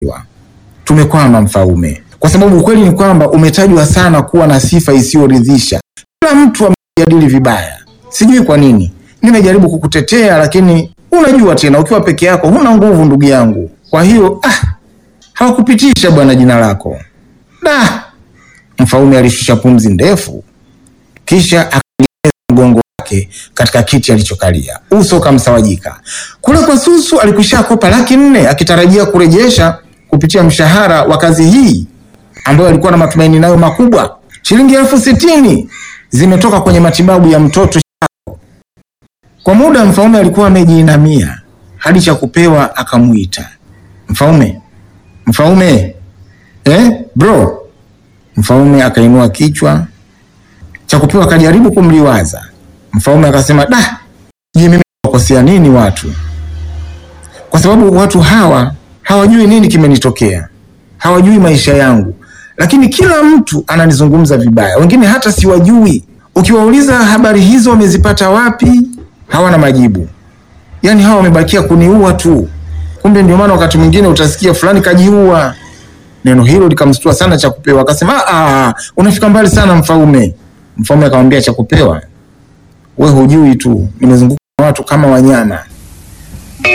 Tumekwama Mfaume, kwa sababu ukweli ni kwamba umetajwa sana kuwa na sifa isiyoridhisha. Kila mtu amejadili vibaya, sijui kwa nini. Nimejaribu kukutetea, lakini unajua tena, ukiwa peke yako huna nguvu, ndugu yangu. Kwa hiyo ah, hawakupitisha bwana jina lako. Da! Mfaume alishusha pumzi ndefu, kisha akaegemeza mgongo wake katika kiti alichokalia, uso ukamsawajika. Kule kwa Susu alikwisha kopa laki nne akitarajia kurejesha kupitia mshahara wa kazi hii ambayo alikuwa na matumaini nayo makubwa. Shilingi elfu sitini zimetoka kwenye matibabu ya mtoto Shako. Kwa muda Mfaume alikuwa amejiinamia hadi cha kupewa akamuita Mfaume, Mfaume, eh, bro. Mfaume akainua kichwa. Cha kupewa akajaribu kumliwaza. Mfaume akasema, da, je, mimi wakosea nini watu? Kwa sababu watu hawa hawajui nini kimenitokea, hawajui maisha yangu, lakini kila mtu ananizungumza vibaya, wengine hata siwajui. Ukiwauliza habari hizo wamezipata wapi, hawana majibu. Yaani hawa wamebakia kuniua tu. Kumbe ndio maana wakati mwingine utasikia fulani kajiua. Neno hilo likamstua sana Chakupewa, akasema ah, unafika mbali sana Mfaume. Mfaume akamwambia Chakupewa, we hujui tu, nimezunguka na watu kama wanyama